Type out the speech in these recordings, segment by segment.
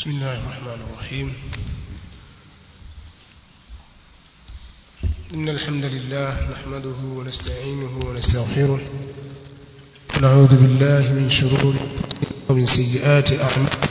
بسم الله الرحمن الرحيم إن الحمد لله نحمده ونستعينه ونستغفره ونعوذ بالله من شرور ومن سيئات أعمالنا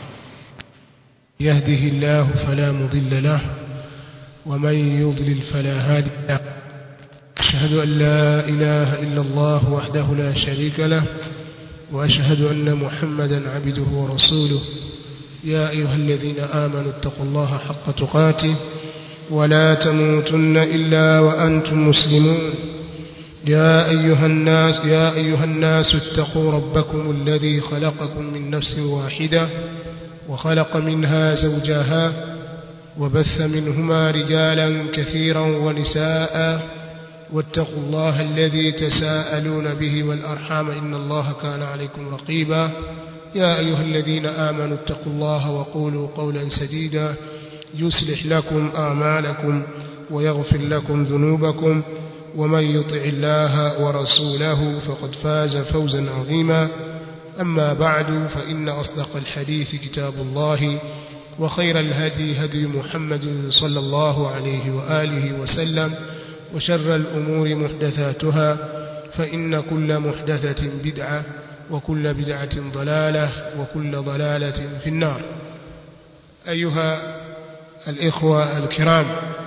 يهده الله فلا مضل له ومن يضلل فلا هادي له أشهد أن لا إله إلا الله وحده لا شريك له وأشهد أن محمدا عبده ورسوله يا أيها الذين آمنوا اتقوا الله حق تقاته ولا تموتن إلا وأنتم مسلمون يا أيها الناس يا أيها الناس اتقوا ربكم الذي خلقكم من نفس واحدة وخلق منها زوجها وبث منهما رجالا كثيرا ونساء واتقوا الله الذي تساءلون به والأرحام إن الله كان عليكم رقيبا يا أيها الذين آمنوا اتقوا الله وقولوا قولا سديدا يصلح لكم أعمالكم ويغفر لكم ذنوبكم ومن يطع الله ورسوله فقد فاز فوزا عظيما أما بعد فإن أصدق الحديث كتاب الله وخير الهدي هدي محمد صلى الله عليه وآله وسلم وشر الأمور محدثاتها فإن كل محدثة بدعة وكل بدعة ضلالة وكل ضلالة في النار أيها الإخوة الكرام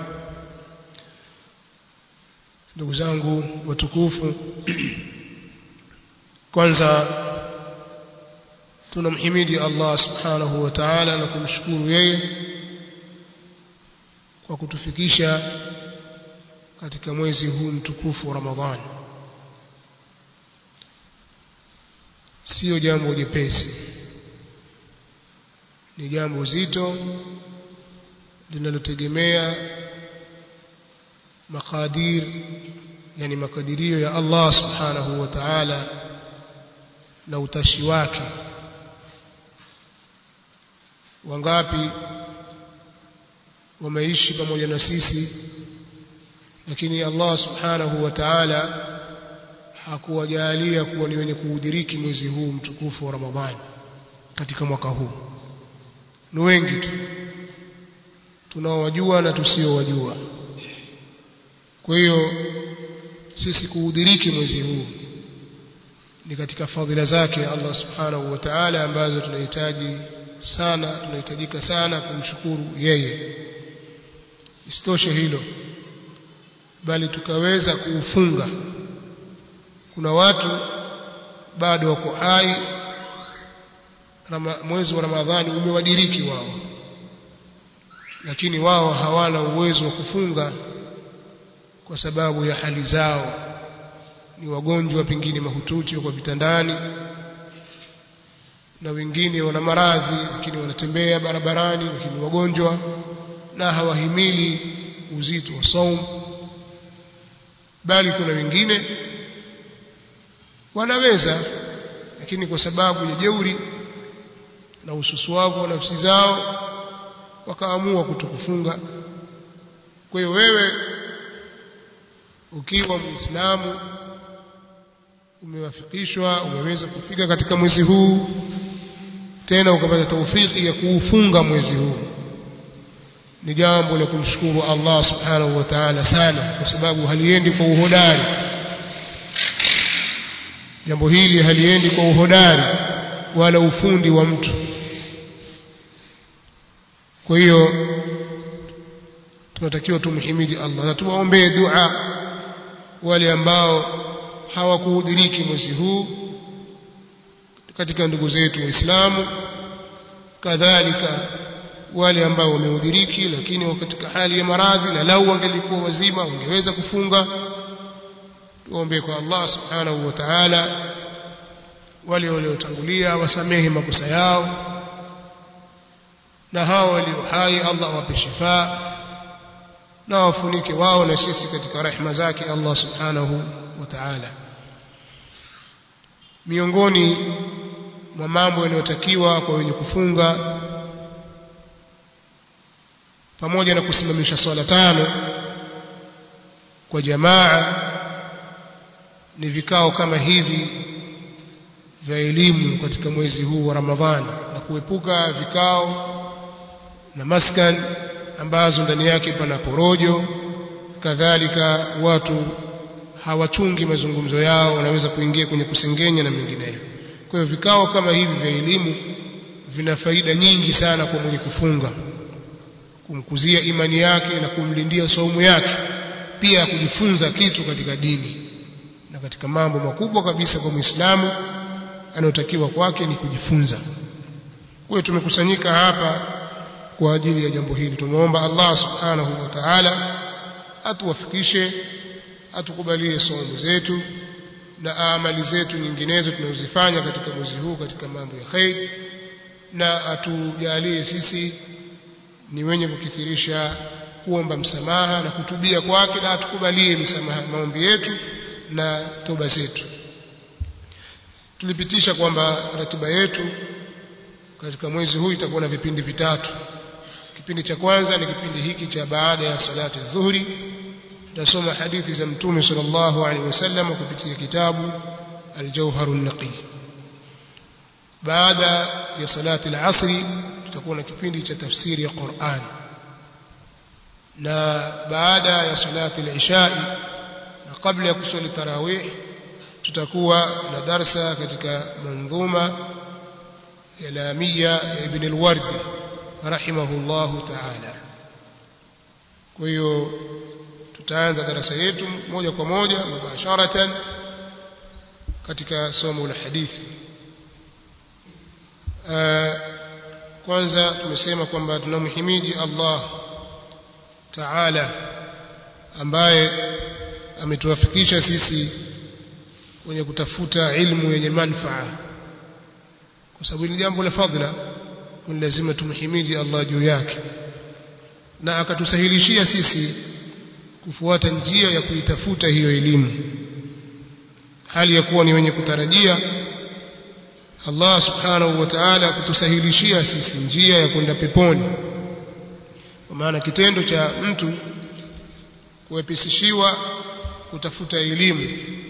ndugu zangu watukufu kwanza tunamhimidi Allah subhanahu wa ta'ala na kumshukuru yeye kwa kutufikisha katika mwezi huu mtukufu wa Ramadhani sio jambo jepesi ni jambo zito linalotegemea makadir yani makadirio ya Allah subhanahu wa ta'ala na utashi wake wangapi wameishi pamoja na sisi lakini Allah subhanahu wa ta'ala hakuwajalia kuwa ni wenye kuudiriki mwezi huu mtukufu wa Ramadhani katika mwaka huu ni wengi tu tunaowajua na tusiowajua kwa hiyo sisi kuudiriki mwezi huu ni katika fadhila zake Allah subhanahu wa ta'ala ambazo tunahitaji sana tunahitajika sana kumshukuru yeye isitoshe hilo bali tukaweza kuufunga kuna watu bado wako hai mwezi wa Ramadhani umewadiriki wao lakini wao hawana uwezo wa kufunga kwa sababu ya hali zao ni wagonjwa pengine mahututi kwa vitandani na wengine wana maradhi lakini wanatembea barabarani lakini wagonjwa na hawahimili uzito wa saum bali kuna wengine wanaweza lakini kwa sababu ya jeuri na ususuavu wa nafsi zao wakaamua kutokufunga kwa hiyo wewe ukiwa muislamu umewafikishwa umeweza kufika katika mwezi huu tena ukapata taufiki ya kuufunga mwezi huu ni jambo la kumshukuru Allah subhanahu wa ta'ala sana kwa sababu haliendi kwa uhodari jambo hili haliendi kwa uhodari wala ufundi wa mtu kwa hiyo tunatakiwa tumhimidi Allah na tuwaombee dua wale ambao hawakuudiriki mwezi huu katika ndugu zetu waislamu kadhalika wale ambao wameudiriki lakini wako katika hali ya maradhi na lau wangelikuwa wazima wangeweza kufunga tuombe kwa Allah subhanahu wa ta'ala wale waliotangulia wasamehe makosa yao na hao walio hai Allah awape shifa na wafunike wao na sisi katika rehema zake Allah subhanahu wa ta'ala miongoni mwa mambo yanayotakiwa kwa wenye kufunga pamoja na kusimamisha swala tano kwa jamaa ni vikao kama hivi vya elimu katika mwezi huu wa Ramadhani na kuepuka vikao na maskan ambazo ndani yake pana porojo kadhalika watu hawachungi mazungumzo yao wanaweza kuingia kwenye kusengenya na mengineyo kwa hiyo vikao kama hivi vya elimu vina faida nyingi sana kwa mwenye kufunga kumkuzia imani yake na kumlindia saumu yake pia kujifunza kitu katika dini na katika mambo makubwa kabisa kwa Muislamu anayotakiwa kwake ni kujifunza kwa hiyo tumekusanyika hapa kwa ajili ya jambo hili tumeomba Allah subhanahu wa ta'ala atuwafikishe atukubalie saumu zetu na amali zetu nyinginezo tunazozifanya katika mwezi huu katika mambo ya khair na atujalie sisi ni wenye kukithirisha kuomba msamaha na kutubia kwake na atukubalie msamaha maombi yetu na toba zetu tulipitisha kwamba ratiba yetu katika mwezi huu itakuwa na vipindi vitatu kipindi cha kwanza ni kipindi hiki cha baada ya salati dhuhuri tutasoma hadithi za mtume sallallahu alaihi wasallam kupitia kitabu al-jawhar an-naqi baada ya salati al-asri tutakuwa na kipindi cha tafsiri ya Qur'an na baada ya salati al-isha na kabla ya kusali tarawih tutakuwa na darsa katika manzuma ya lamia ya ibn al-wardi rahimahullahu ta'ala kwa hiyo tutaanza darasa yetu moja kwa moja mubasharatan katika somo la hadithi kwanza tumesema kwamba tunamhimidi Allah Taala ambaye ametuwafikisha sisi kwenye kutafuta ilmu yenye manfaa kwa sababu ni jambo la fadhila ni lazima tumhimidi Allah juu yake na akatusahilishia sisi kufuata njia ya kuitafuta hiyo elimu hali ya kuwa ni wenye kutarajia Allah subhanahu wa ta'ala kutusahilishia sisi njia ya kwenda peponi kwa maana kitendo cha mtu kuwepesishiwa kutafuta elimu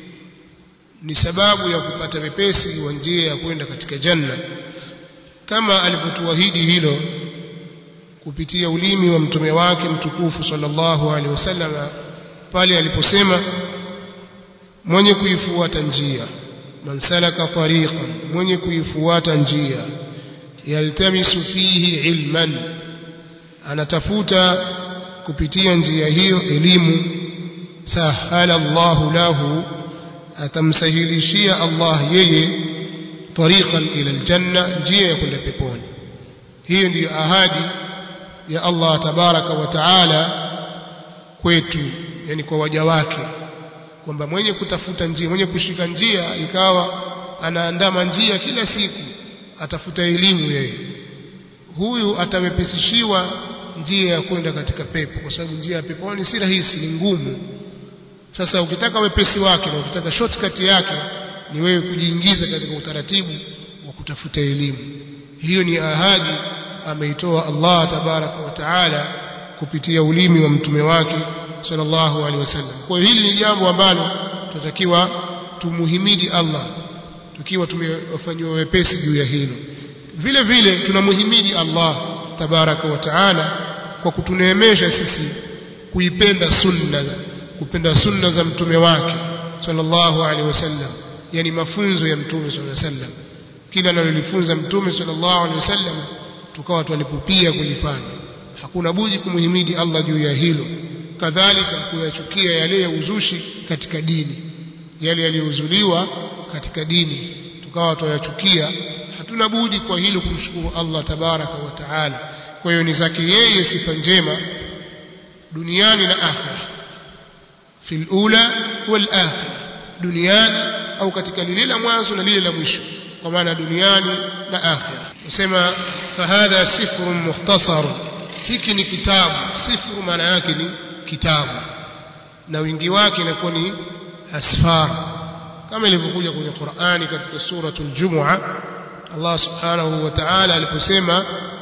ni sababu ya kupata wepesi wa njia ya kwenda katika janna kama alivyotuahidi hilo kupitia ulimi wa mtume wake mtukufu sallallahu alaihi wasallam pale aliposema mwenye kuifuata njia man salaka tariqan mwenye kuifuata njia yaltamisu fihi ilman anatafuta kupitia njia hiyo elimu sahala Allahu lahu atamsahilishia Allah yeye tariqan ila aljanna njia ya kwenda peponi hiyo ndiyo ahadi ya Allah tabaraka wa taala kwetu yani kwa waja wake kwamba mwenye kutafuta njia mwenye kushika njia ikawa anaandama njia kila siku atafuta elimu yeye huyu atawepesishiwa njia ya kwenda katika pepo kwa sababu njia ya peponi si rahisi ni ngumu sasa ukitaka wepesi wake na ukitaka shortcut yake ni wewe kujiingiza katika utaratibu wa kutafuta elimu hiyo ni ahadi ameitoa Allah tabaraka wa taala kupitia ulimi wa mtume wake sallallahu alaihi wasallam kwa hiyo hili ni jambo ambalo tunatakiwa tumuhimidi Allah tukiwa tumewafanywa wepesi juu ya hilo vile vile tunamuhimidi Allah tabaraka wa taala kwa kutuneemesha sisi kuipenda sunna kupenda sunna za mtume wake sallallahu alaihi wasallam yani mafunzo ya mtume sallallahu alaihi wasallam kila analolifunza mtume sallallahu alaihi wasallam tukawa twalipupia kulifanya hakuna budi kumhimidi Allah juu ya hilo kadhalika kuyachukia yale ya uzushi katika dini yale yaliyozuliwa katika dini tukawa twayachukia hatuna budi kwa hilo kumshukuru Allah tabaraka wa taala kwa hiyo ni zake yeye sifa njema duniani na akhira fil ula wal akhira duniani au katika lile la mwanzo na lile la mwisho kwa maana duniani na akhira nasema fahadha sifrun mukhtasar hiki ni kitabu sifru maana yake ni kitabu na wingi wake inakuwa ni asfar kama ilivyokuja kwenye Qur'ani katika suratul Jumu'a Allah subhanahu wa ta'ala aliposema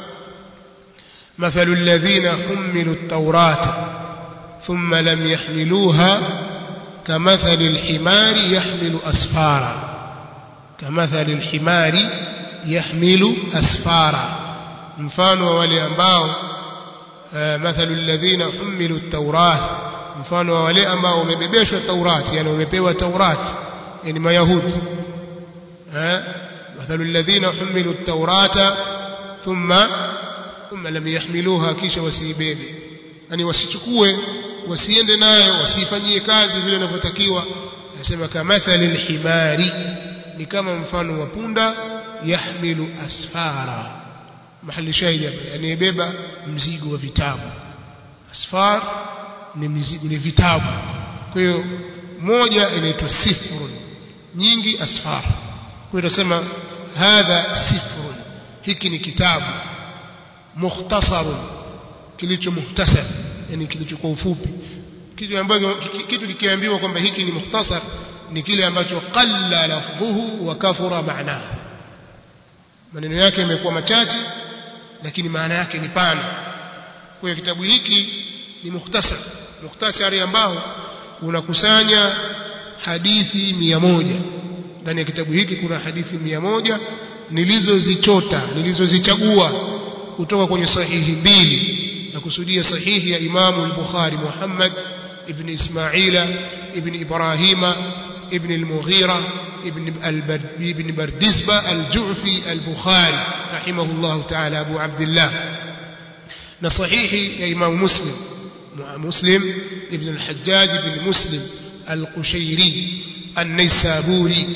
مثل الذين حملوا التوراة ثم لم يحملوها كمثل الحمار يحمل أسفارا kamathali alhimari yahmilu asfara mfano wa wale ambao mathalu alladhina humilu at-taurat mfano wa wale ambao wamebebeshwa taurati yani wamepewa taurati yani mayahudi eh mathalu alladhina humilu at-taurata thumma thumma lam yahmiluha kisha wasiibebe yani wasichukue wasiende nayo wasifanyie kazi vile inavyotakiwa anasema kamathali alhimari ni kama mfano wa punda yahmilu asfara mahali shahidi hapa anayebeba mzigo wa vitabu asfar ni mizigo ni vitabu kwa hiyo moja inaitwa sifrun nyingi asfar kwa hiyo tunasema hadha sifrun hiki ni kitabu mukhtasarun kilicho muhtasar yani kilicho kwa ufupi kitu ambacho kitu kikiambiwa kwamba hiki ni mukhtasar ni kile ambacho qalla lafdhuhu wa kathura ma'nahu maneno yake yamekuwa machache lakini maana yake ni pana kwa hiyo kitabu hiki ni mukhtasar mukhtasari ambao unakusanya hadithi mia moja ndani ya kitabu hiki kuna hadithi mia moja nilizozichota nilizozichagua kutoka kwenye sahihi mbili na kusudia sahihi ya Imamu al-Bukhari Muhammad ibn Ismaila ibn Ibrahima ibn al-Mughira ibn ibn Bardizba al-Ju'fi al-Bukhari rahimahullah ta'ala Abu Abdullah na sahihi ya Imam Muslim Muslim ibn al-Hajjaj ibn Muslim al-Qushayri an-Naisaburi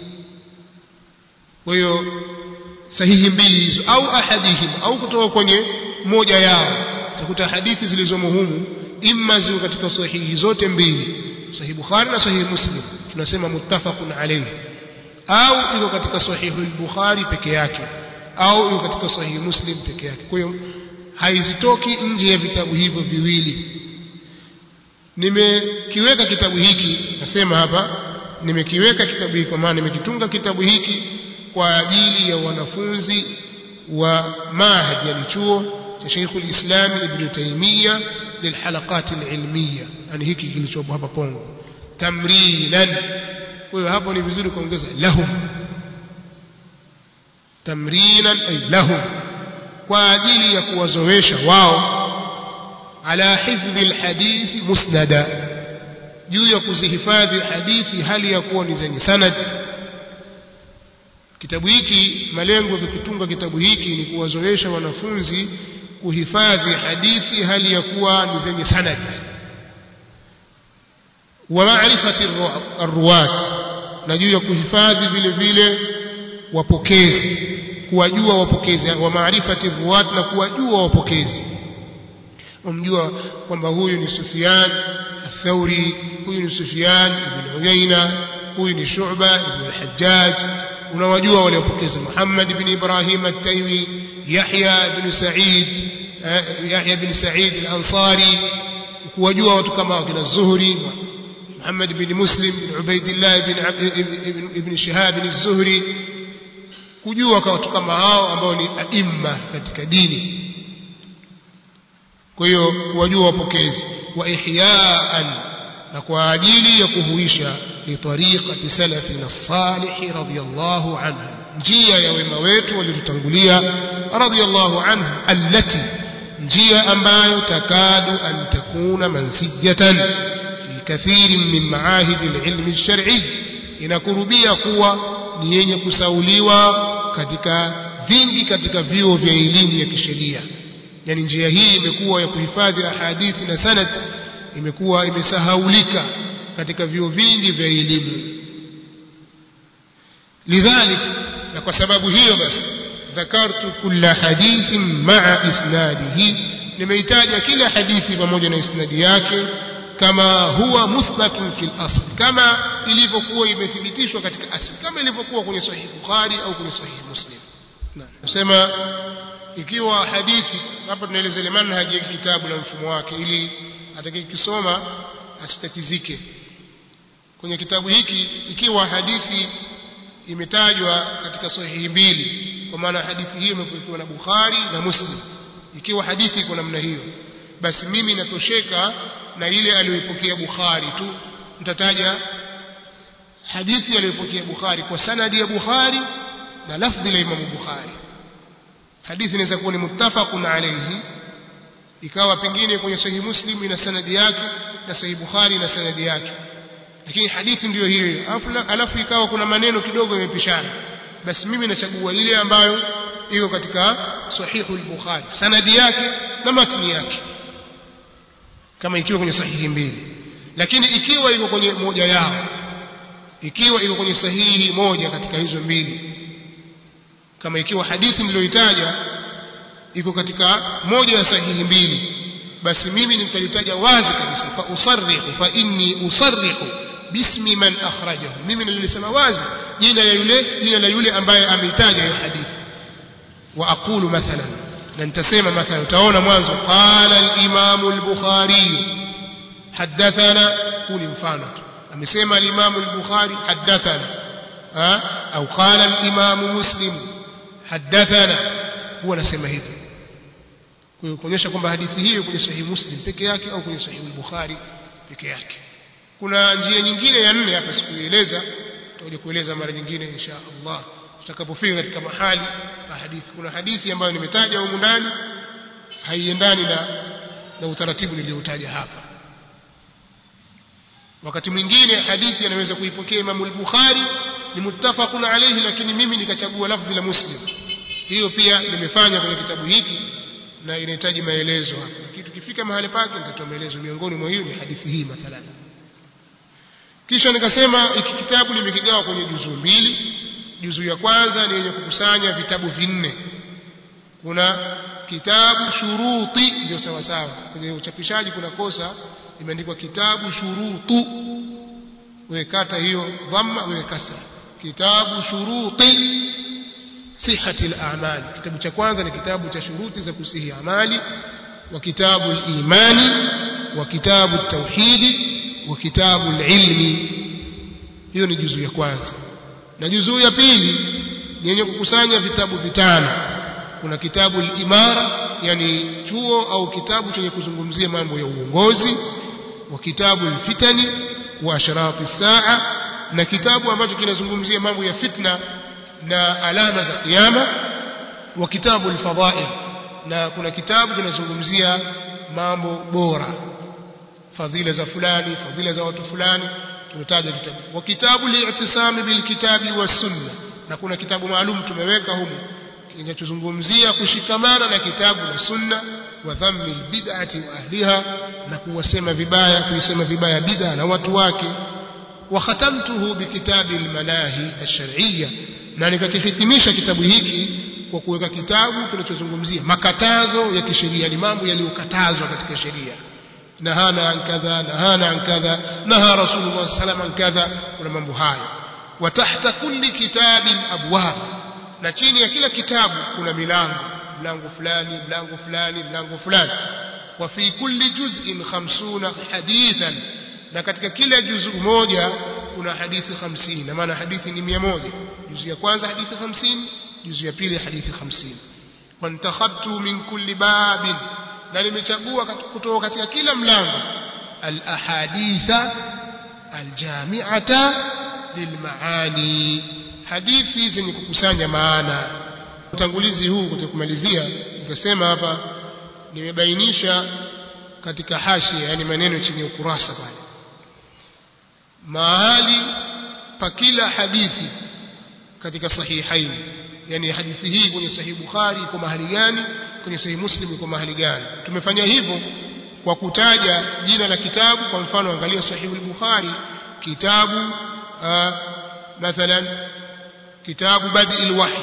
kwa hiyo sahihi mbili hizo au ahadihim au kutoka kwenye moja yao utakuta hadithi zilizomo humu imma ziko katika sahihi zote mbili sahihi Bukhari na sahihi Muslim tunasema muttafaqun alayhi au iko katika sahihi al-Bukhari peke yake au iko katika sahihi Muslim peke yake kwa hiyo haizitoki nje ya vitabu hivyo viwili nimekiweka kitabu hiki nasema hapa nimekiweka kitabu hiki kwa maana nimekitunga kitabu hiki kwa ajili ya wanafunzi wa mahad yani chuo cha Sheikh al-Islam Ibn Taymiyyah lilhalaqat al-ilmiyya yani hiki kilichopo hapa Pongo tamrinan kwa hiyo hapo ni vizuri kuongeza lahum tamrinan ay lahum kwa ajili ya kuwazoesha wao ala hifdhi alhadithi musnada juu ya kuzihifadhi hadithi hali ya kuwa ni zenye sanad kitabu hiki malengo ya kutunga kitabu hiki ni kuwazoesha wanafunzi kuhifadhi hadithi hali ya kuwa ni zenye sanad wa maarifati arruwat na juu ya kuhifadhi vile vile wapokezi kuwajua wapokezi wa maarifati ruwat na kuwajua wapokezi umjua kwamba huyu ni Sufyan الثوري huyu ni Sufyan ibn Uyayna huyu ni Shu'ba ibn al-Hajjaj unawajua wale wapokezi Muhammad ibn Ibrahim at-Taymi Yahya ibn Sa'id Yahya ibn Sa'id al-Ansari kuwajua watu kama kina Zuhri Muhammad ibn Muslim ibn Ubaidillah ibn ibn Shihab ibn az-Zuhri kujua kwa watu kama hao ambao ni aimma katika dini kwa hiyo kuwajua wapokezi wa ihyaan na kwa ajili ya kuhuisha li tariqati salafina salih radiyallahu anhu njia ya wema wetu waliotutangulia radiyallahu anhu allati njia ambayo takadu an takuna mansijatan fi kathirin min maahidi alilm alshar'i inakurubia kuwa ni yenye kusauliwa katika vingi katika vyuo vya elimu ya kisheria yani njia hii imekuwa ya kuhifadhi ahadithi na sanad imekuwa imesahaulika katika vyuo vingi vya elimu lidhalik na kwa sababu hiyo basi dhakartu kulla hadithin maa isnadihi nimeitaja kila hadithi pamoja na isnadi yake kama huwa muthbatun fil asl kama ilivyokuwa imethibitishwa katika asli kama ilivyokuwa kwenye sahihi bukhari au kwenye sahihi muslim nasema ikiwa hadithi hapa tunaeleza ile manhaji ya kitabu na mfumo wake ili atakayekisoma asitatizike kwenye kitabu hiki ikiwa hadithi imetajwa katika sahihi mbili kwa maana hadithi hiyo imepokewa na Bukhari na Muslim ikiwa hadithi iko namna hiyo basi mimi natosheka na ile aliyoipokea Bukhari tu nitataja hadithi aliyopokea Bukhari kwa sanadi ya Bukhari na lafdhi la Imam Bukhari hadithi inaweza kuwa ni muttafaqun alayhi ikawa pengine kwenye sahihi Muslim ina sanadi yake na sahihi Bukhari na sanadi yake lakini hadithi ndiyo hiyo alafu ikawa kuna maneno kidogo yamepishana basi mimi nachagua ile ambayo iko katika sahihu al-Bukhari sanadi yake na matni yake kama ikiwa kwenye sahihi mbili lakini ikiwa iko kwenye moja yao ikiwa iko kwenye sahihi moja katika hizo mbili kama ikiwa hadithi niliyoitaja iko katika moja ya sahihi mbili basi mimi nitalitaja wazi kabisa fa usarrihu fa inni usarrihu bismi man akhrajahu mimi nilisema wazi jina la yule jina la yule ambaye ameitaja hiyo hadithi wa aqulu mathalan na nitasema mathalan utaona mwanzo qala al-imam al-bukhari hadathana huu ni mfano tu amesema al-imam al-bukhari hadathana au qala al-imam muslim hadathana huwa anasema hivyo kwa hiyo kuonyesha kwamba hadithi hiyo kwenye sahihi muslim peke yake au kwenye sahihi al-bukhari peke yake kuna njia nyingine ya nne hapa sikuieleza tutakuja kueleza mara nyingine insha Allah tutakapofika katika mahali pa hadithi kuna hadithi ambayo nimetaja humu ndani haiendani na na utaratibu nilioutaja hapa wakati mwingine hadithi anaweza kuipokea Imam al-Bukhari ni muttafaqun alayhi lakini mimi nikachagua lafdhi la Muslim hiyo pia nimefanya kwenye kitabu hiki na inahitaji maelezo hapa kitu kifika mahali pake nitatoa maelezo miongoni mwa hiyo ni hadithi hii mathalan kisha nikasema hiki kitabu nimekigawa kwenye juzuu mbili juzuu ya kwanza ni yenye kukusanya vitabu vinne kuna kitabu shuruti ndio sawa sawa kwenye uchapishaji kuna kosa imeandikwa kitabu shurutu wewe kata hiyo dhamma wewe kasra kitabu shuruti sihati al-a'mal kitabu cha kwanza ni kitabu cha shuruti za kusihi amali wa kitabu al-imani wa kitabu at-tauhidi wa kitabu al-ilmi hiyo ni juzuu ya kwanza na juzuu ya pili ni yenye kukusanya vitabu vitano kuna kitabu al-imara yani chuo au kitabu chenye kuzungumzia mambo ya uongozi wa kitabu al-fitani wa ashrati saa na kitabu ambacho kinazungumzia mambo ya fitna na alama za kiyama wa kitabu al-fadha'il na kuna kitabu kinazungumzia mambo bora fadhila za fulani fadhila za watu fulani tumetaja vitabu wa kitabu li'tisami bil kitabi was sunna na kuna kitabu maalum tumeweka humu kinachozungumzia kushikamana na kitabu na sunna wa dhammi bid'ati wa ahliha na kuwasema vibaya kuisema vibaya bid'a na watu wake wa khatamtuhu bikitabi almanahi ash-shar'iyya na nikakihitimisha kitabu hiki kwa kuweka kitabu kinachozungumzia makatazo ya kisheria ni mambo yaliyokatazwa katika sheria nahana an kadha nahana an kadha naha rasulullah sallallahu an kadha kuna mambo hayo wa tahta kulli kitabin abwab na chini ya kila kitabu kuna milango mlango fulani mlango fulani mlango fulani wa fi kulli juz'in 50 hadithan na katika kila juzu moja kuna hadithi 50 na maana hadithi ni 100 juzu ya kwanza hadithi 50 juzu ya pili hadithi 50 wantakhabtu min kulli babin na nimechagua kutoka katika kila mlango al ahaditha al jami'ata lil maani hadithi zenye kukusanya maana utangulizi huu kutakumalizia nikasema hapa nimebainisha katika hashia yani maneno chini ya ukurasa pale mahali pa kila hadithi katika sahihaini yani hadithi hii kwenye sahihi Bukhari iko mahali gani kwenye sahihi Muslim iko mahali gani tumefanya hivyo kwa kutaja jina la kitabu kwa mfano angalia sahihi al-Bukhari kitabu mathalan kitabu badi al-wahy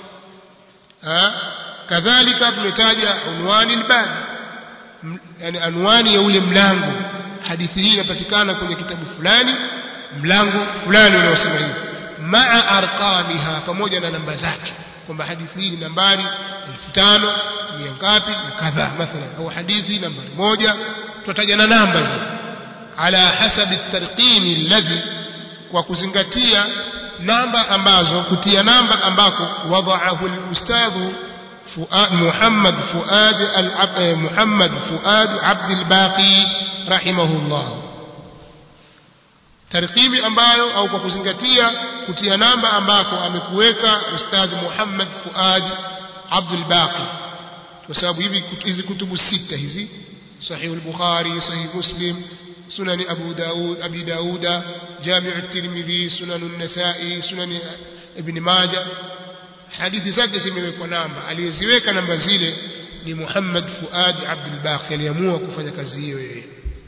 kadhalika tumetaja unwani al-bab yani anwani ya ule mlango hadithi hii inapatikana kwenye kitabu fulani mlango fulani unaosema hivi maa arqamiha pamoja na namba zake kwamba hadithi hii ni nambari 5000 mia ngapi na kadhaa mathalan au hadithi nambari moja tutaja na namba zile ala hasabi at-tarqim alladhi kwa kuzingatia namba ambazo kutia namba ambako wadaahu al-ustadhu محمد فؤاد العب محمد فؤاد عبد الباقي رحمه الله tarkimi ambayo au kwa kuzingatia kutia namba ambako amekuweka ustadh Muhammad Fuad Abdul Baqi kwa sababu hivi hizi kutubu sita hizi sahih al-Bukhari sahih Muslim sunan Abu Daud Abi Dauda Jami' at-Tirmidhi sunan an-Nasa'i sunan Ibn Majah hadithi zake zimewekwa namba aliyeziweka namba zile ni Muhammad Fuad Abdul Baqi aliamua kufanya kazi hiyo yeye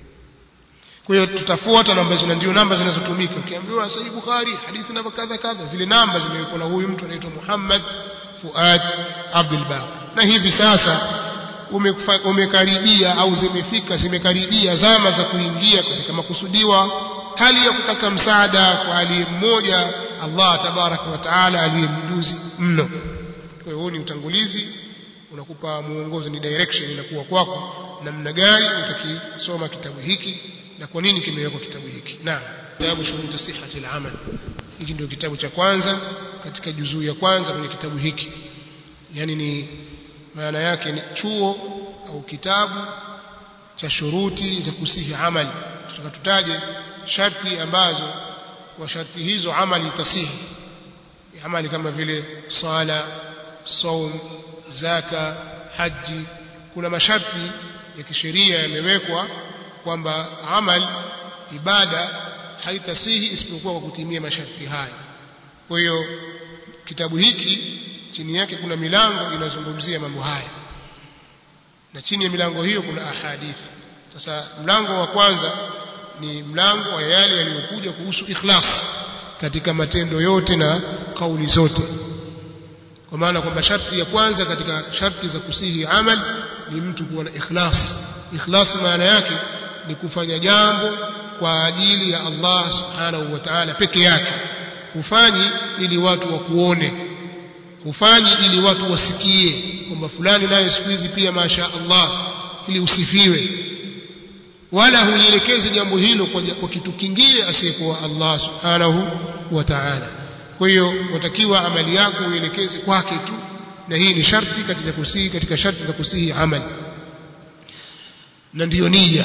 kwa hiyo tutafuata namba hizo ndio namba zinazotumika ukiambiwa sahih Bukhari hadithi namba kadha kadha zile namba zimewekwa na huyu mtu anaitwa Muhammad Fuad Abdul Baqi na hivi sasa umekaribia au zimefika zimekaribia zama za kuingia katika makusudiwa hali ya kutaka msaada kwa aliye mmoja Allah tabaraka wa taala aliye mjuzi mno kwa hiyo huu ni utangulizi unakupa muongozo ni direction inakuwa kwako namna gani utakisoma kitabu hiki na kwa nini kimewekwa kitabu hiki naam kitabu shurutu sihhati al-amal hiki ndio kitabu cha kwanza katika juzuu ya kwanza kwenye kitabu hiki yani ni maana yake ni chuo au kitabu cha shuruti za kusihi amali tutaka tutaje sharti ambazo kwa sharti hizo amali itasihi amali kama vile sala saum zaka haji kuna masharti ya kisheria yamewekwa kwamba amal ibada haitasihi isipokuwa kwa kutimia masharti haya kwa hiyo kitabu hiki chini yake kuna milango inazungumzia mambo haya na chini ya milango hiyo kuna ahadithi sasa mlango wa kwanza ni mlango wa yale yaliyokuja kuhusu ikhlas katika matendo yote na kauli zote kwa maana kwamba sharti ya kwanza katika sharti za kusihi amal ni mtu kuwa na ikhlas ikhlas maana yake ni kufanya jambo kwa ajili ya Allah subhanahu wa ta'ala peke yake hufanyi ili watu wakuone hufanyi ili watu wasikie kwamba fulani naye siku hizi pia masha Allah ili usifiwe wala huielekezi jambo hilo kwa, kwa kitu kingine asiyekuwa Allah subhanahu wa ta'ala kwa hiyo watakiwa amali yako uielekeze kwake tu na hii ni sharti katika kusihi katika sharti za kusihi amali na ndiyo nia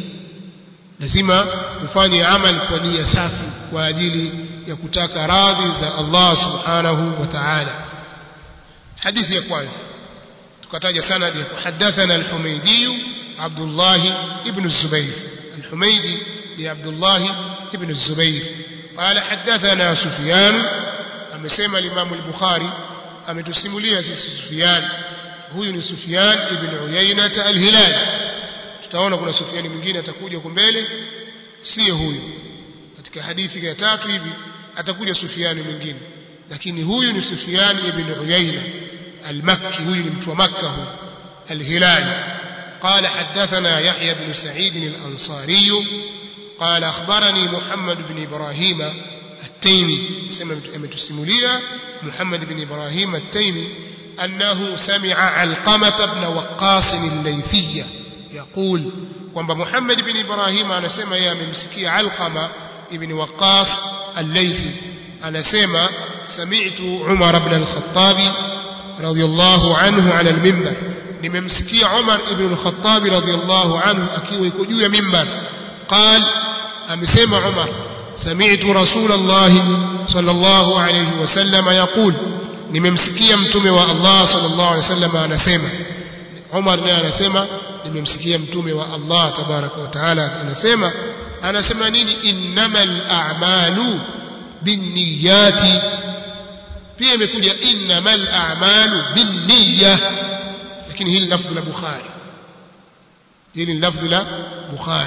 lazima ufanye amali kwa nia safi kwa ajili ya kutaka radhi za Allah subhanahu wa ta'ala hadithi ya kwanza tukataja sanadi ya hadathana al-Humaydi Abdullah ibn Zubayr al-Humaydi ni Abdullah ibn Zubayr قال حدثنا سفيان amesema Imam al-Bukhari ametusimulia sisi Sufyan huyu ni Sufyan ibn Uyayna al-Hilali tutaona kuna Sufyan mwingine atakuja huko mbele sio huyu katika hadithi ya tatu hivi atakuja Sufyan mwingine lakini huyu ni Sufyan ibn Uyayna al-Makki huyu ni mtu wa Makka huyu al-Hilali قال حدثنا يحيى بن سعيد الأنصاري قال أخبرني محمد بن إبراهيم التيمي سمع أمتسمولية محمد بن إبراهيم التيمي أنه سمع علقمة بن وقاص الليثية يقول kwamba Muhammad bin Ibrahim anasema yeye amemsikia Alqama ibn Waqqas al-Laythi anasema sami'tu Umar ibn al-Khattab radiyallahu anhu ala al-minbar nimemsikia Umar ibn al-Khattab radiyallahu anhu akiwa yuko juu ya minbar قال amesema Umar sami'tu Rasulullah sallallahu alayhi wasallam yaqul nimemsikia mtume wa Allah sallallahu alayhi wasallam anasema Umar naye anasema nimemsikia mtume wa Allah tabaraka wa taala anasema anasema nini innamal a'malu binniyati pia imekuja innamal a'malu binniyah lakini hili lafdhi la Bukhari hili lafdhi la Bukhari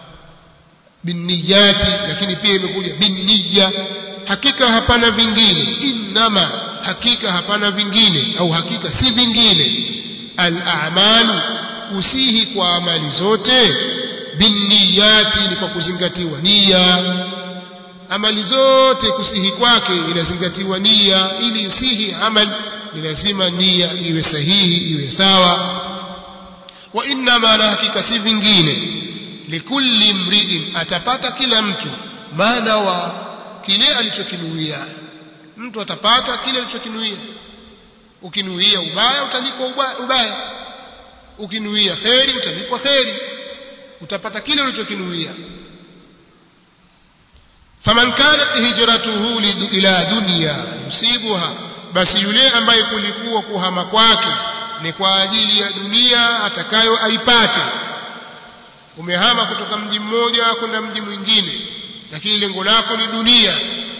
binniyati lakini pia imekuja binniya hakika hapana vingine innama hakika hapana vingine au hakika si vingine al-a'malu kusihi kwa amali zote binniyati ni kwa kuzingatiwa nia amali zote kusihi kwake inazingatiwa nia ili isihi amali ni lazima nia iwe sahihi iwe sawa wa innama na hakika si vingine likulli mriin atapata kila mtu maana wa kile alichokinuia mtu atapata kile alichokinuia ukinuia ubaya utalipwa ubaya, ubaya ukinuia kheri utalipwa kheri utapata kile ulichokinuia faman kanat hijratuhu ila dunya yusibuha basi yule ambaye kulikuwa kuhama kwake ni kwa ajili ya dunia atakayo aipate umehama kutoka mji mmoja kwenda mji mwingine lakini lengo lako ni dunia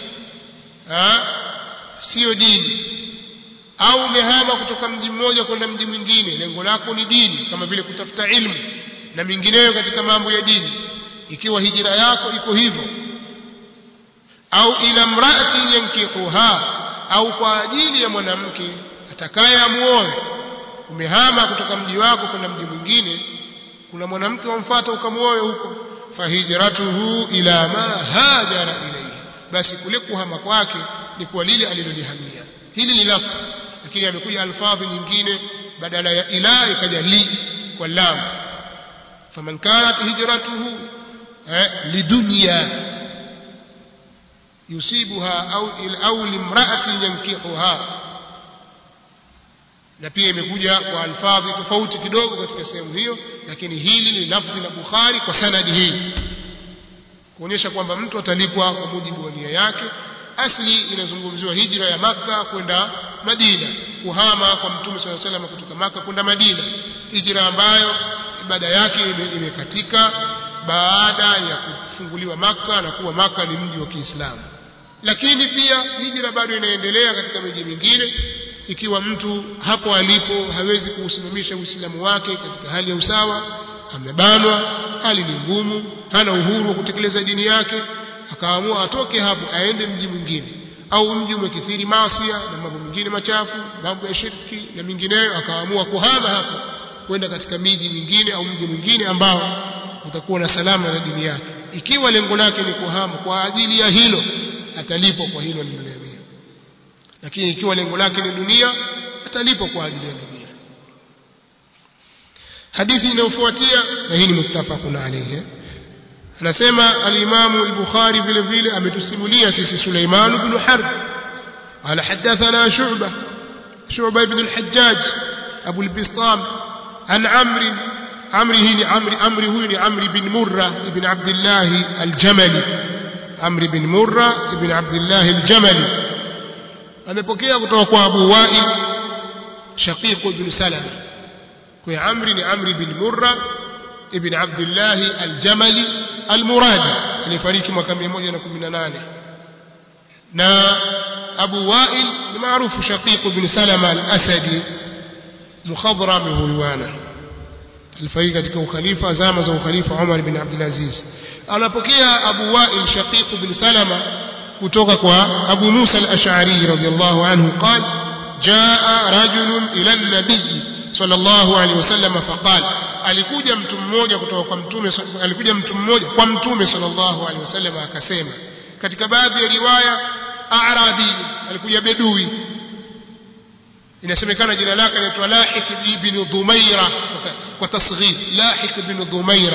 sio dini au umehama kutoka mji mmoja kwenda mji mwingine lengo lako ni dini kama vile kutafuta ilmu na mingineyo katika mambo ya dini ikiwa hijira yako iko hivyo au ila mraati yankihuha au kwa ajili ya mwanamke atakaye amuoe umehama kutoka mji wako kwenda mji mwingine kuna mwanamke wamfuata ukamuoe huko fahijratuhu ila ma hajara ilayhi basi kule kuhama kwake ni kwa lile alilolihamia hili ni lafzi lakini amekuja alfadhi nyingine badala ya ila ikaja li kwa lam faman kanat hijratuhu eh, lidunya yusibuha au au limra'atin yankihuha na pia imekuja kwa alfadhi tofauti kidogo katika sehemu hiyo lakini hili ni lafzi la Bukhari kwa sanadi hii kuonyesha kwamba mtu atalipwa kwa mujibu wa nia yake asli inazungumziwa hijra ya maka kwenda Madina kuhama kwa mtume swalla salam kutoka maka kwenda Madina hijra ambayo ibada yake imekatika baada ya kufunguliwa maka na kuwa maka ni mji wa Kiislamu lakini pia hijra bado inaendelea katika miji mingine ikiwa mtu hapo alipo hawezi kuusimamisha uislamu wake katika hali ya usawa amebanwa hali ni ngumu hana uhuru wa kutekeleza dini yake akaamua atoke hapo aende mji mwingine au mji umekithiri maasia na mambo mengine machafu mambo ya shirki na mingineyo akaamua kuhama hapo kwenda katika miji mingine au mji mwingine ambao utakuwa na salama na dini yake ikiwa lengo lake ni kuhama kwa ajili ya hilo atalipwa kwa hilo lililoliamia lakini ikiwa lengo lake ni dunia atalipwa kwa ajili ya dunia hadithi inayofuatia na hii ni muttafaqun alayhi anasema al-Imam al-Bukhari vile vile ametusimulia sisi Suleiman ibn Harb ala hadathana Shu'bah Shu'bah ibn al-Hajjaj Abu al-Bistam an Amr Amr hii ni Amr Amr huyu ni Amr ibn Murra ibn Abdullah al-Jamali Amr ibn Murra ibn Abdullah al-Jamali amepokea kutoka kwa Abu Wa'il Shaqiq ibn Salama kwa Amr ni Amr ibn Murra ibn Abdullah al-Jamali al-Muradi alifariki mwaka 118 na Abu Wa'il ni maarufu Shaqiq ibn Salama al-Asadi mukhadram hulwana alifariki katika ukhalifa zama za ukhalifa Umar ibn Abdul Aziz anapokea Abu Wa'il Shaqiq ibn Salama kutoka kwa Abu Musa al-Ash'ari radiyallahu anhu قال جاء رجل إلى النبي صلى الله عليه وسلم فقال alikuja mtu mmoja kutoka kwa mtume alikuja mtu mmoja kwa mtume sallallahu alaihi wasallam akasema katika baadhi ya riwaya a'rabi alikuja bedui inasemekana jina lake linaitwa Lahik ibn Dhumaira kwa tasghir Lahik ibn Dhumaira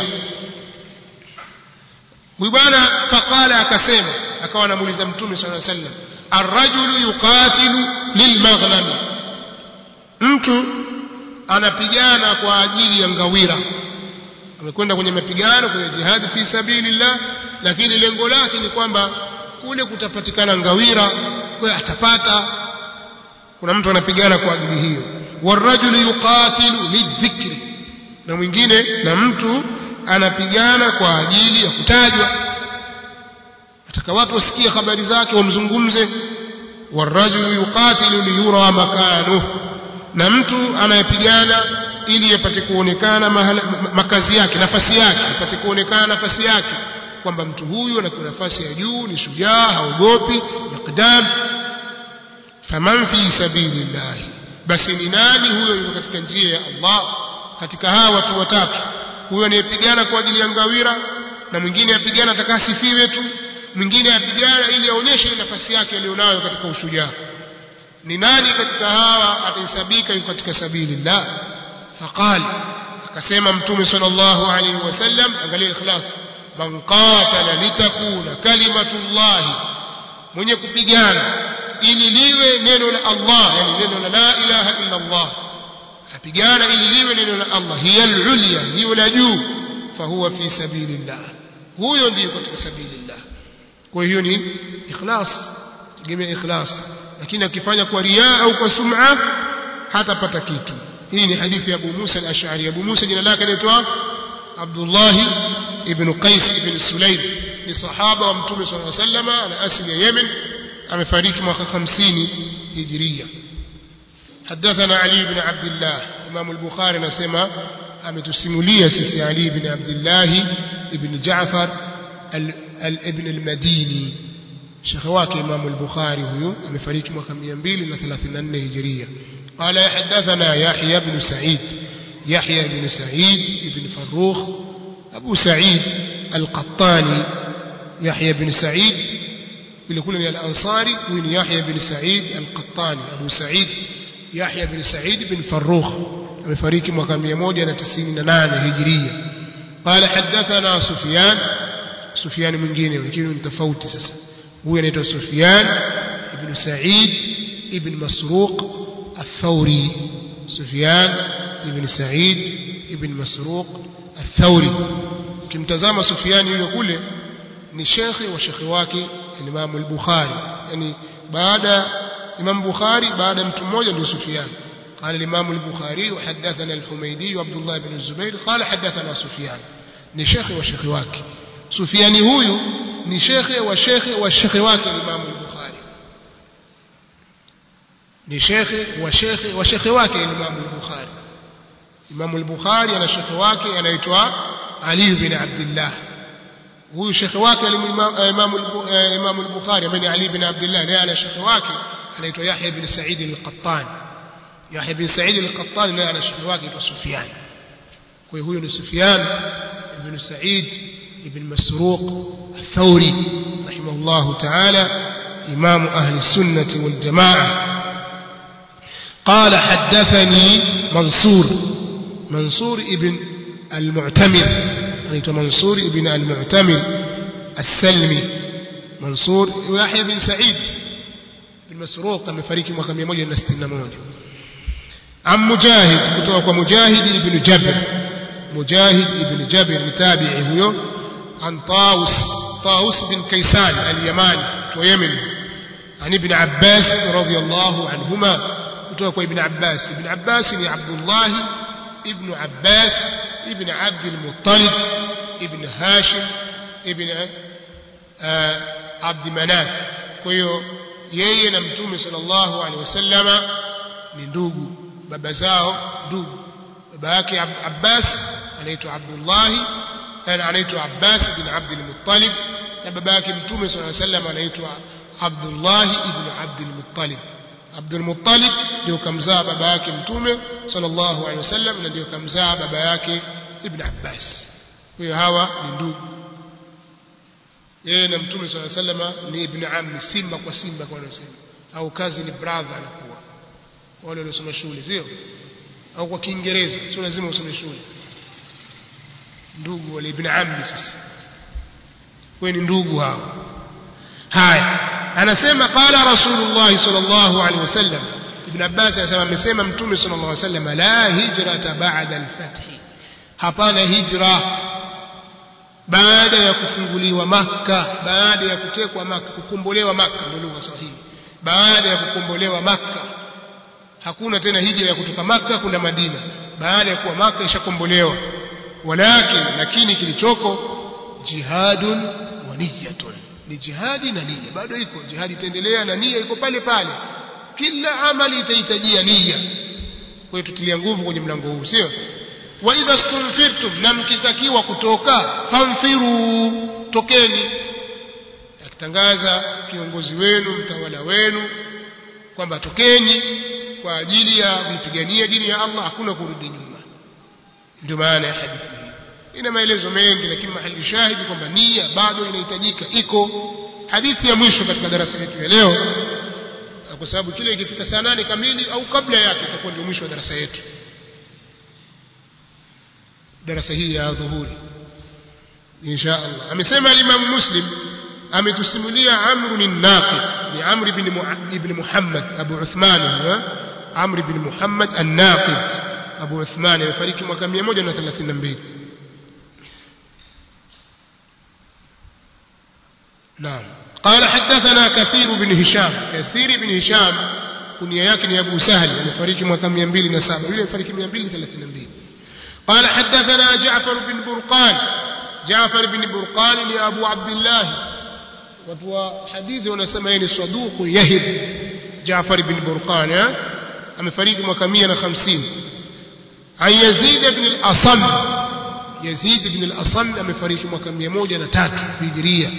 huyu bwana faqala akasema akawa anamuuliza mtume sallallahu alaihi wasallam arrajulu yuqatilu lilmaghnami mtu anapigana kwa ajili ya ngawira amekwenda kwenye mapigano kwenye jihad fi sabilillah lakini lengo lake ni kwamba kule kutapatikana ngawira kwa atapata kuna mtu anapigana kwa ajili hiyo warajulu yuqatilu lidhikri na mwingine na mtu anapigana kwa ajili ya kutajwa ataka watu wasikie habari zake wamzungumze warajulu yuqatilu liyura makanuhu na mtu anayepigana ili yapate kuonekana mahala, makazi yake nafasi yake apate kuonekana nafasi yake kwamba mtu huyu ana nafasi ya juu ni shujaa haogopi miqdam faman fi sabilillah basi ni nani huyo yuko katika njia ya Allah katika hawa watu watatu huyo anayepigana kwa ajili ya ngawira na mwingine apigana atakasifiwe tu mwingine apigana ili aonyeshe nafasi yake aliyonayo katika ushujaa ni nani katika hawa atahesabika yuko katika sabilillah faqal akasema mtume sallallahu alaihi wasallam angalia ikhlas man qatala litakuna kalimatullah mwenye kupigana ili liwe neno la Allah yani neno la la ilaha illa Allah apigana ili liwe neno la Allah hiya al-ulya hiyo la juu fahuwa fi sabilillah huyo ndiyo katika sabilillah kwa hiyo ni ikhlas tegemea ikhlas lakini akifanya kwa riaa au kwa sum'a hatapata kitu hii ni hadithi ya Abu Musa al-Ash'ari Abu Musa jina lake anaitwa Abdullah ibn Qais ibn Sulaim ni sahaba wa Mtume صلى الله عليه وسلم ana asili ya Yemen amefariki mwaka 50 Hijria حدثنا علي بن عبد الله امام البخاري anasema ametusimulia sisi Ali ibn Abdullah ibn Jaafar ibn al-Madini shekhe wake Imam al-Bukhari huyo amefariki mwaka 234 Hijria قال حدثنا يحيى بن سعيد يحيى بن سعيد بن فروخ أبو سعيد القطاني يحيى بن سعيد بيقول الأنصاري وين يحيى بن سعيد القطاني أبو سعيد يحيى بن سعيد بن فروخ amefariki mwaka 198 hijiria قال حدثنا سفيان سفيان mwingine lakini ni tofauti sasa huyu anaitwa Sufyan ibn Sa'id ibn Masruq الثوري سفيان ibn Sa'id ibn Masruq الثوري kimtazama Sufyan yule kule ni shekhi wa shekhi wake Imam al-Bukhari yani baada Imam Bukhari baada mtu mmoja ndio Sufyan قال الإمام البخاري وحدثنا الحميدي وعبد الله بن الزبير قال حدثنا سفيان ni shekhe wa shekhe wake Sufiani huyu ni shekhe wa shekhe wa shekhe wake Imam al-Bukhari ni shekhe wa shekhe wa shekhe wake Imam al-Bukhari Imam al-Bukhari ana shekhe wake anaitwa Ali bin Abdullah huyu shekhe wake Imam Imam al-Bukhari ambaye ni Ali bin Abdullah naye ana shekhe wake anaitwa Yahya bin Sa'id al-Qattan Yahya bin Sa'id al-Qattan naye ana shekhe wake anaitwa Sufyan kwa hiyo huyo ni Sufyan ibn Sa'id ibn Masruq الثوري رحمه الله تعالى إمام أهل السنة والجماعة قال حدثني منصور منصور ابن المعتمر يعني منصور ابن المعتمر السلمي منصور ويحيى بن سعيد بن مسروق amefariki mwaka 161 عن مجاهد kutoka مجاهد ابن جبر مجاهد ابن جبر متابعي huyo عن طاووس طاووس بن كيسان اليماني ويمن عن ابن عباس رضي الله عنهما kutoka ابن عباس ابن عباس ni Abdullah ابن عباس ابن عبد المطلب ابن هاشم ابن عبد مناف kwa hiyo yeye na mtume sallallahu alaihi wasallama ni ndugu baba zao ndugu baba yake Abbas anaitwa Abdullah anaitwa Abbas bin Abd al-Muttalib na baba yake mtume sallallahu alaihi wasallam anaitwa Abdullah ibn Abd al-Muttalib Abd al-Muttalib ndio kamzaa baba yake mtume sallallahu alaihi wasallam na ndio kamzaa baba yake Ibn Abbas kwa hiyo hawa ni ndugu yeye na mtume sallallahu alaihi wasallam ni ibn ammi simba kwa simba kwa wanasema au kazi ni brother anakuwa wale waliosoma shule sio au kwa Kiingereza sio lazima usome shule ndugu wale ibn ammi sasa wewe ni ndugu hao haya anasema qala rasulullah sallallahu alaihi wasallam ibn abbas anasema amesema mtume sallallahu alaihi wasallam la hijrata ba'da al-fath hapana hijra baada ya kufunguliwa maka baada ya kutekwa maka kukombolewa maka ndio lugha sahihi baada ya kukombolewa maka hakuna tena hijra ya kutoka maka kwenda madina baada ya kuwa maka ishakombolewa walakin lakini kilichoko jihadun wa niyatun ni jihadi na nia bado iko jihadi itaendelea na nia iko pale pale kila amali itahitajia nia kwa hiyo tutilia nguvu kwenye mlango huu sio wa idha stunfirtum na mkitakiwa kutoka famfiru tokeni akitangaza kiongozi wenu mtawala wenu kwamba tokeni kwa ajili ya kuipigania dini ya Allah hakuna kurudi nyuma ndio maana ya hadithi hii ina maelezo mengi lakini mahali shahidi kwamba nia bado inahitajika iko hadithi ya mwisho katika darasa letu ya leo kwa sababu kile ikifika saa nane kamili au kabla yake itakuwa ndio mwisho wa darasa yetu darasa hii ya dhuhuri insha Allah amesema Imam Muslim ametusimulia Amr bin Naqid ni Amr ibn ibn Muhammad Abu Uthman Amr ibn Muhammad an-Naqid Abu Uthman amefariki mwaka 132 نعم قال حدثنا كثير بن هشام كثير بن هشام كنيا yake ni Abu Sahal amefariki mwaka 207 yule amefariki 232 قال حدثنا جعفر بن برقان جعفر بن برقان لأبو عبد الله وتوا حديث ونسمى يعني صدوق يهب جعفر بن برقان amefariki mwaka 150 عن يزيد بن الأصم يزيد بن الأصم amefariki mwaka 103 هجرية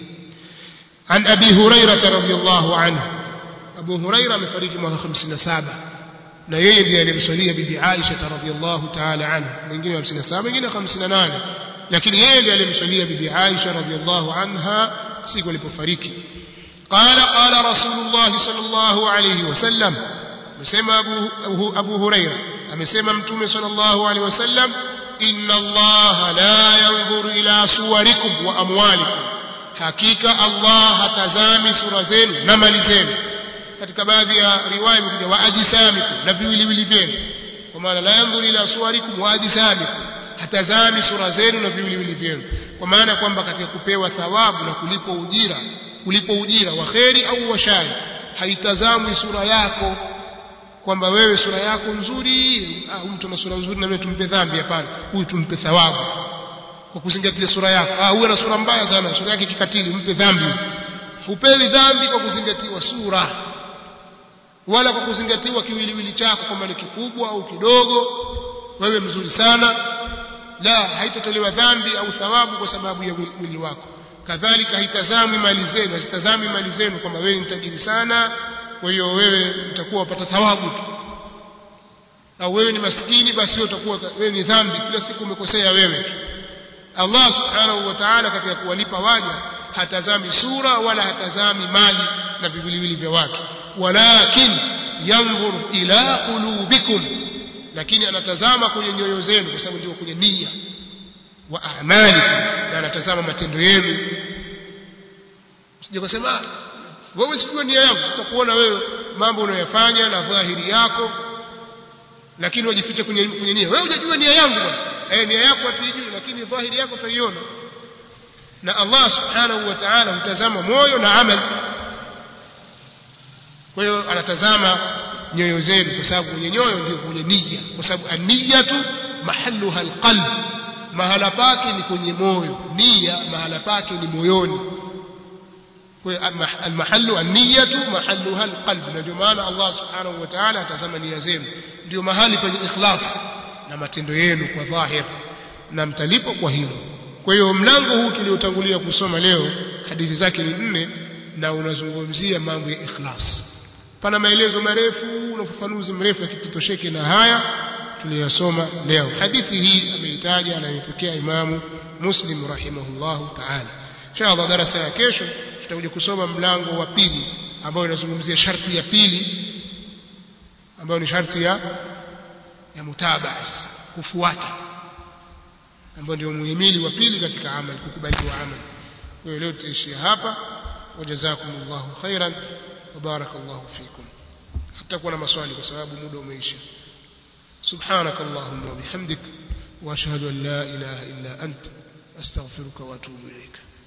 عن أبي هريرة رضي الله عنه أبو هريرة amefariki mwaka 57 na yeye ndiye alimswalia bibi Aisha radhiallahu ta'ala anha mwingine 57 mwingine 58 lakini yeye ndiye alimswalia bibi Aisha radhiallahu anha siku alipofariki قال قال رسول الله صلى الله عليه وسلم amesema Abu Abu Huraira amesema mtume sallallahu alaihi wasallam inna Allah la yanzuru ila suwarikum wa amwalikum hakika Allah hatazami sura zenu na mali zenu katika baadhi ya riwaya imekuja wa ajsamikum na viwiliwili vyenu kwa maana la yanzuru ila suwarikum wa ajsamikum hatazami sura zenu na viwiliwili vyenu kwa maana kwamba katika kupewa thawabu na kulipo ujira kulipo ujira wa kheri au wa shari haitazamwi sura yako kwamba wewe sura yako nzuri ah, mtu ana sura nzuri na mimi tumpe dhambi hapana huyu tumpe thawabu kwa kuzingatia sura yako ah huyu ana sura mbaya sana sura yake kikatili mpe dhambi hupewi dhambi kwa kuzingatiwa sura wala kwa kuzingatiwa kiwiliwili chako kwamba ni kikubwa au kidogo wewe mzuri sana la haitotolewa dhambi au thawabu kwa sababu ya mwili wako kadhalika haitazami mali zenu hazitazami mali zenu kwamba wewe ni tajiri sana kwa hiyo wewe utakuwa upata thawabu tu au wewe ni maskini basi wewe utakuwa wewe ni dhambi kila siku umekosea wewe Allah subhanahu wa ta'ala katika kuwalipa waja hatazami sura wala hatazami mali na viwiliwili vya watu walakin yanzur ila qulubikum lakini anatazama kwenye nyoyo zenu kwa sababu ndio kwenye nia wa amali na anatazama matendo yenu sije kusema wewe sijua nia yako tutakuona wewe mambo unayofanya na dhahiri yako lakini wajifiche kwenye kwenye nia wewe hujajua nia yangu bwana eh nia yako hatuijui lakini dhahiri yako tutaiona na Allah subhanahu wa ta'ala hutazama moyo na amali kwa hiyo anatazama nyoyo zenu kwa sababu kwenye nyoyo ndio kwenye nia kwa sababu an-niyatu mahalluha al-qalb mahala pake ni kwenye moyo nia mahala pake ni moyoni المحل النية محلها القلب ndio maana Allah subhanahu wa ta'ala atazama nia zenu ndio mahali penye ikhlas na matendo yenu kwa dhahir na mtalipo kwa hilo kwa hiyo mlango huu tuliotangulia kusoma leo hadithi zake ni nne na unazungumzia mambo ya ikhlas pana maelezo marefu na ufafanuzi mrefu yakitotosheke na haya tuliyosoma leo hadithi hii ameitaja na amepokea imamu muslim rahimahullahu ta'ala inshallah darasa ya kesho tutakuja kusoma mlango wa pili ambao inazungumzia sharti ya pili ambayo ni sharti ya ya mutabaa sasa kufuata ambayo ndio muhimili wa pili katika amali kukubaliwa amali kwa hiyo leo tutaishia hapa wajazakumullahu khairan wa barakallahu fikum hatakuwa na maswali kwa sababu muda umeisha سبحانك اللهم وبحمدك واشهد ان لا اله الا انت استغفرك واتوب اليك